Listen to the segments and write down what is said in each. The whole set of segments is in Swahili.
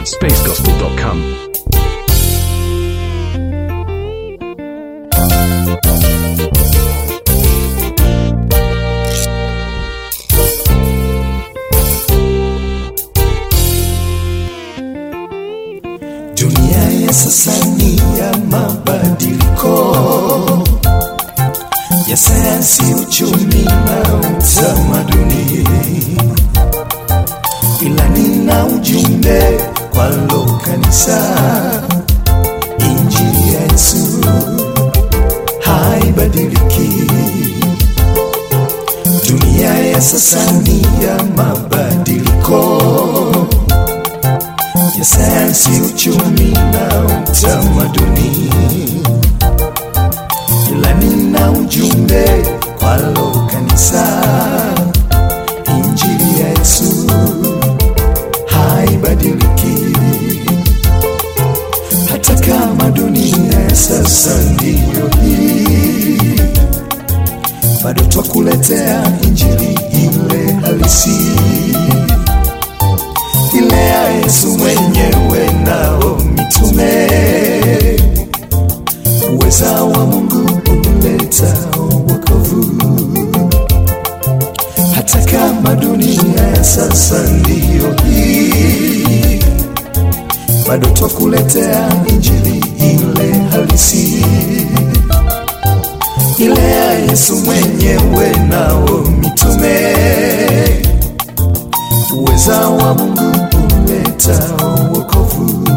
spacesgospel.com. Dunia ya sasa ni ya mabadiliko ya sayansi, uchumi na utamaduni, ila nina ujumbe kwalo kanisa. Injili ya Yesu haibadiliki. Dunia ya sasa ni ya mabadiliko ya sayansi, uchumi na utamaduni, ila nina ujumbe kwalo kanisa. Injili ya Yesu haibadiliki, hata kama dunia ya sasa ndiyo hii, bado twakuletea injili ile halisi ile ya Yesu mwenyewe nao mitume, uweza wa Mungu uleta wokovu, hata kama dunia ya sasa ndiyo hii, bado twakuletea injili ile halisi, ile ya Yesu mwenyewe nao mitume uweza wa Mungu uleta wokovu.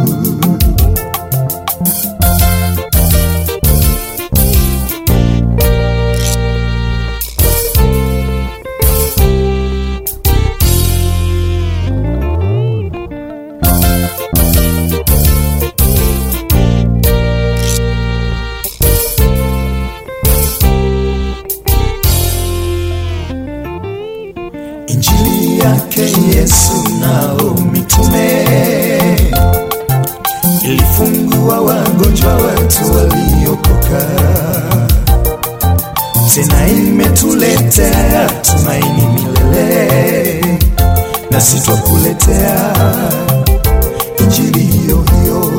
Injili yake Yesu nao mitume ilifungua wagonjwa, watu waliokoka, tena imetuletea tumaini milele, na sitwakuletea injili hiyo hiyo,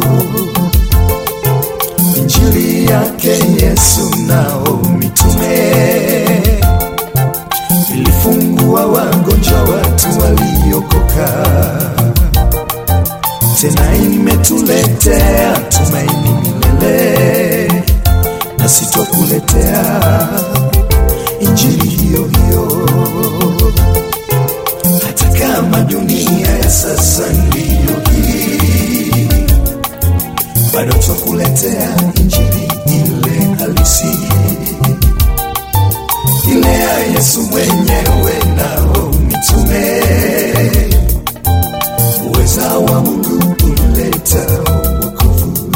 injili yake Yesu nao mitume ilifungua wagonjwa, watu waliokoka, tena imetuletea tumaini milele, na sitwakuletea injili hiyo hiyo, hata kama dunia ya sasa ndiyo hii, bado twakuletea injili ile halisi ile ya Yesu mwenyewe nao mitume, uweza wa Mungu uleta wokovu,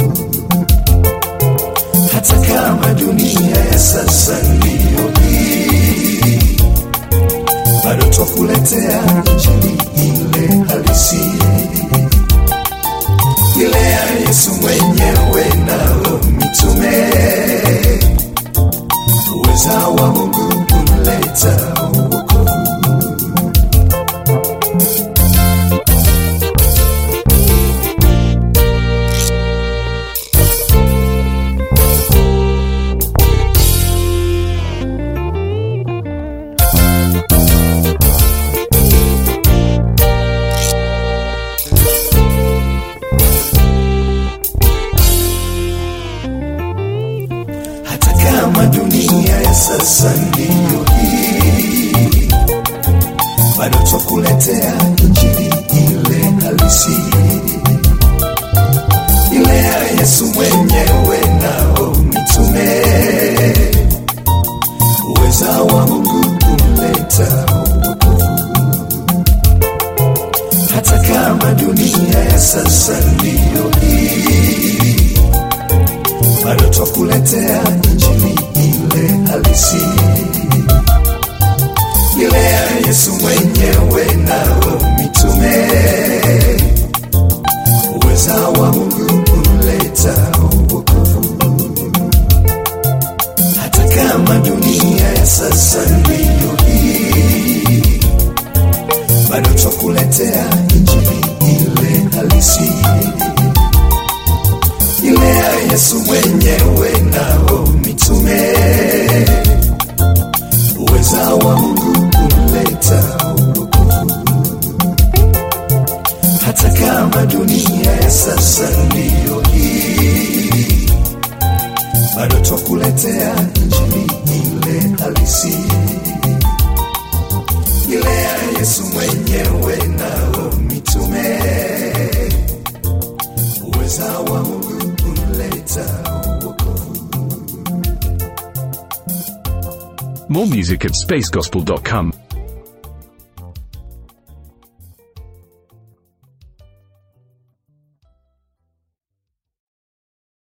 hata kama dunia ya sasa ndiyo hii, bado twakuletea injili ile halisi, ile ya Yesu mwenyewe nao mitume uweza wa Mungu uleta wokovu. hata kama dunia ya sasa ndiyo hii, bado twakuletea injili ile halisi, ile ya Yesu mwenyewe nao mitume, uweza wa Mungu uleta wokovu, hata kama dunia ya sasa ndiyo hii bado twakuletea injili ile halisi, ile ya Yesu mwenyewe nao mitume, uweza wa Mungu uleta wokovu, hata kama dunia ya sasa ndiyo hii, bado twakuletea injili ile halisi Yesu mwenyewe nao mitume, uweza wa Mungu kuleta wokovu, hata kama dunia ya sasa ndiyo hii, bado twakuletea injili ile halisi, ile ya Yesu mwenyewe nao mitume, uweza wa Mungu kuleta wokovu. More music at spacegospel.com.